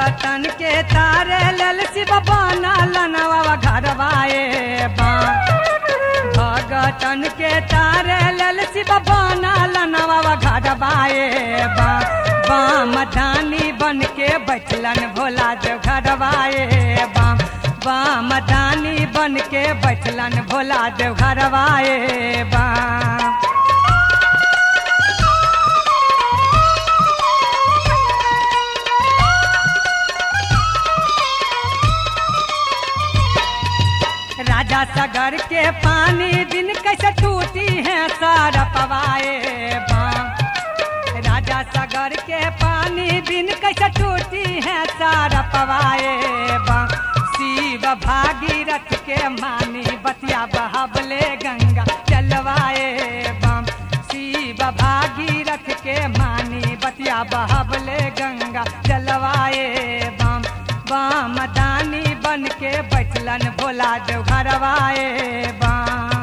भगतन के तारे लल शिव बनल नवा घरवाए बा भगतन के तारे लल शिव बनल नवा घरवाए बा बाम धानी बन के बैठलन भोला देव घरवाए बाम बाम धानी बन के बैठलन भोला देव घरवाए बाम राजा सागर के पानी दिन कैसे टूटी है सारा पवाए बाम राजा सागर के पानी दिन कैसे टूटी है सारा पवाए बाम शिव भागीरथ के मानी बतिया बहाबले गंगा चलवाए बाम शिव भागीरथ के मानी बतिया बहाबले गंगा चलवाए बाम बाम दानी बन के बैठलन भोला देव घरवाए बाम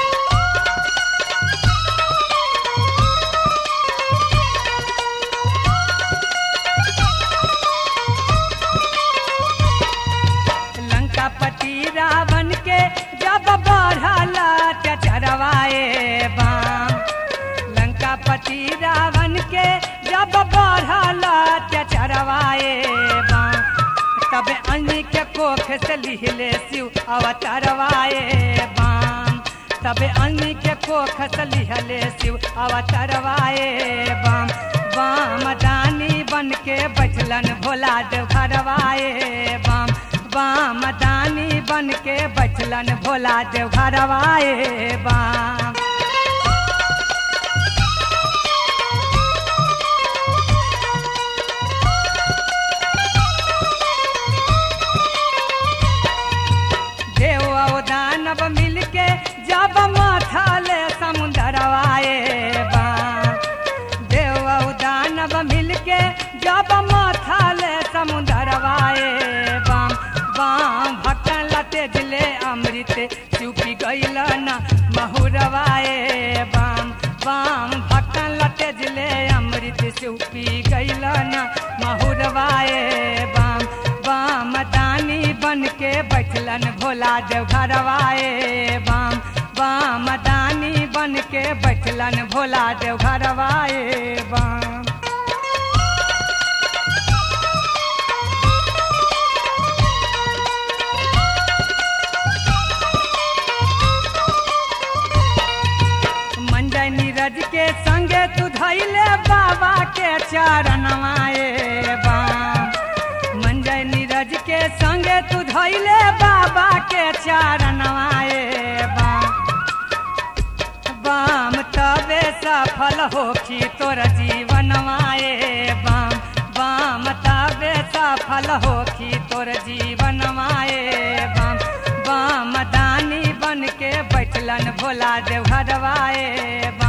लंकापति रावण के जब बढ़ला चचरवाए बाम लंकापति रावण के जब बढ़ला चचरवाए बाम तब अन्य के कोख से लिहले शिव अवतरवाए बाम तब अन्य के कोख से लिहले शिव अवतरवाए बाम बाम दानी बन के बैठलन भोला देव घरवाए बाम बाम दानी बन के बैठलन भोला देव घरवाए बाम देव और दानव मिलके जब माथा ले समुंदरवाए बाम देव और दानव मिलके जब माथा ले समुंदरवाए बाम बाम भक्तन लते जिले अमृत चुपी गईल न महुरवाए बाम बाम भक्तन लते जिले अमृत चुपी गईल न महुरवाए बाम बाम दानी बन के बैठलन भोला देव घरवाए बाम बाम दानी बन के बैठलन भोला देव घरवाए बाम मंजय नीरज के संगे तू धैले बाबा के चरणवाए बाम मंजय नीरज के संगे तू धैले बाबा के चरणवाए बाम बाम तबे सफल होखी तोर जीवनवाए बाम बाम तबे सफल होखी तोर जीवनवाए बाम बाम दानी बन के बैठलन भोला देव घरवाए बाम